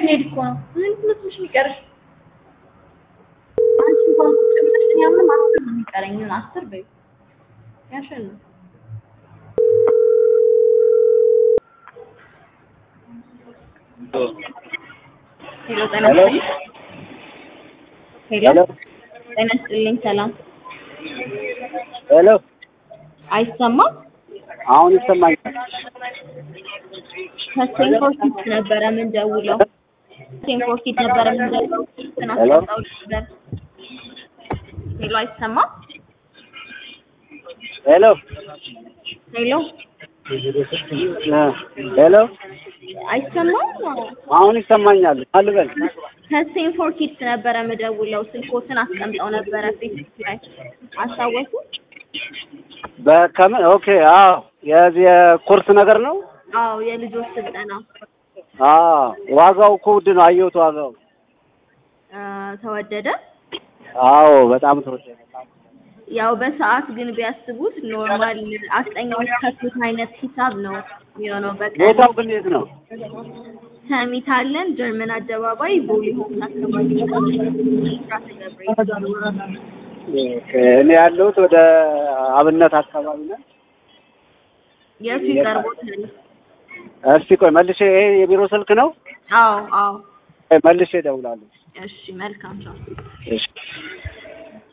ልንሄድ እኮ ነው። ምን ትምህርትሽ የሚቀርሽ? አንቺ እንኳን ቁጭ ብለሽ እኔ አሁንም አስር ነው የሚቀረኝ። ምን አስር በይው ያሸን ነው ሄሎ ጤና ይስጥልኝ። ሄሎ ጤና ይስጥልኝ። ሰላም ሄሎ አይሰማም? አሁን ይሰማኛል። ከስቴንፎርድ ኪድስ ነበረ የምንደውለው። ስቴንፎርድ ኪድስ ነበረ የምንደውለው። ስልክን ሄሎ? አስቀምጠው ነበር። ሄሎ አይሰማም? ሄሎ ሄሎ እ ሄሎ አይሰማም? አሁን ይሰማኛል። አልበል ከስቴንፎርድ ኪድስ ነበረ የምደውለው። ስልኮትን አስቀምጠው ነበረ ፌስቡክ ላይ አስታወሱ? በከምን ኦኬ። አዎ የዚህ የኮርስ ነገር ነው። አዎ የልጆች ስልጠና አዎ ዋጋው እኮ ውድ ነው። አየሁት ዋጋው። አ፣ ተወደደ። አዎ በጣም ተወደደ። ያው በሰዓት ግን ቢያስቡት ኖርማል አስጠኛዎች ከፍሉት አይነት ሂሳብ ነው የሚሆነው። በቀን ቦታው ግን የት ነው? ሰሚት አለን፣ ጀርመን አደባባይ፣ ቦሌ ሆምስ አካባቢ ነው። ብስራተ ገብርኤል ኦኬ፣ እኔ ያለሁት ወደ አብነት አካባቢ ነው። የቱ ይቀርቦታል? እስቲ ቆይ መልሼ፣ ይሄ የቢሮ ስልክ ነው። አዎ አዎ። ቆይ መልሼ እደውላለሁ። እሺ መልካም ቻው። እሺ